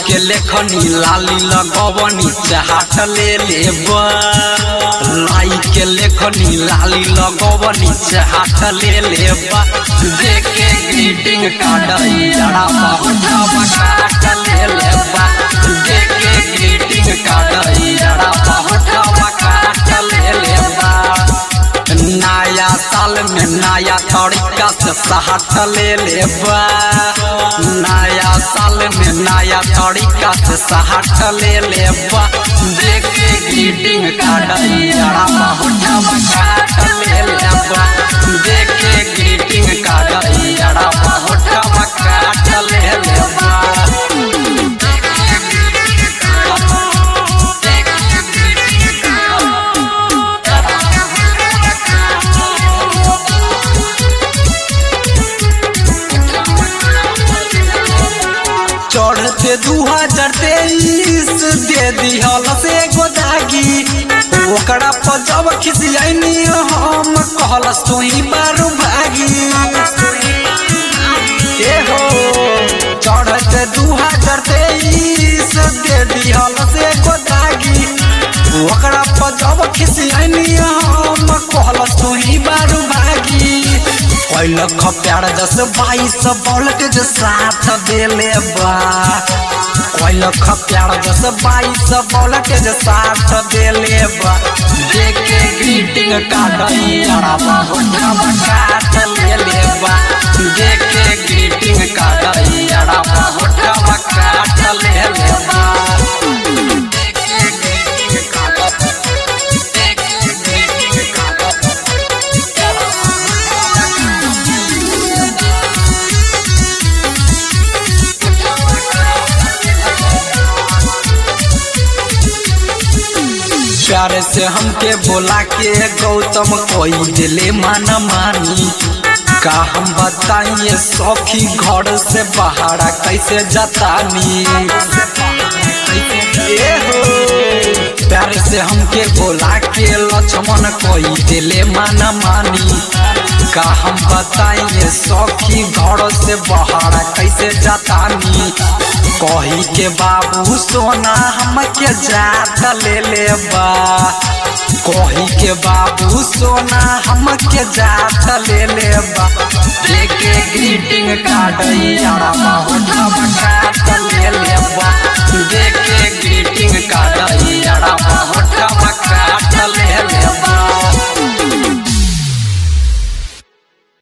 के लेखनी लाली लगवनी चाहत ले लेबा लाई के लेखनी लाली लगवनी चाहत ले लेबा देखे ग्रीटिंग कार्ड यारा बहुत काट ले लेबा देखे ग्रीटिंग कार्ड यारा बहुत काट ले लेबा नया साल में नया तरीका से सहट ले लेबा नया साल में नया तरीका से सहट ले लेबा देखे ग्रीटिंग कार्ड यारा बहुत काट ले लेबा देखे ग्रीटिंग कार्ड यारा बहुत काट ले लेबा चढ़ते दू हजार तेईस दे दिहल से गोदागी ओकरा पर जब खिसियानी हम कहलस तू ही बारू भागी ए हो चढ़ते दू हजार तेईस दे दिहल से गोदागी ओकरा पर जब खिसियानी हम कहलस तू ही बारू भागी कैलख प्यार दस बाईस वोल्टेज साथ देले बा कैलख प्यार दस बाईस वोल्टेज साथ देले बा देखे ग्रीटिंग कार्ड यारा बहुत काट ले लेबा देखे ग्रीटिंग कार्ड यारा बहुत काट ले लेबा देखे ग्रीटिंग कार्ड देखे ग्रीटिंग कार्ड प्यार से हमके बोला के गौतम कोई दिले माना मानी का हम बताइए सौखी घर से बाहर कैसे जतानी ए हो प्यार से हमके बोला के लक्ष्मण कोई दिले माना मानी का हम बताइए सौखी घर से बाहर कैसे जतानी कही के बाबू सोना हमके जात ले लेबा कही के बाबू सोना हमके जात ले लेबा देखे ग्रीटिंग कार्ड यारा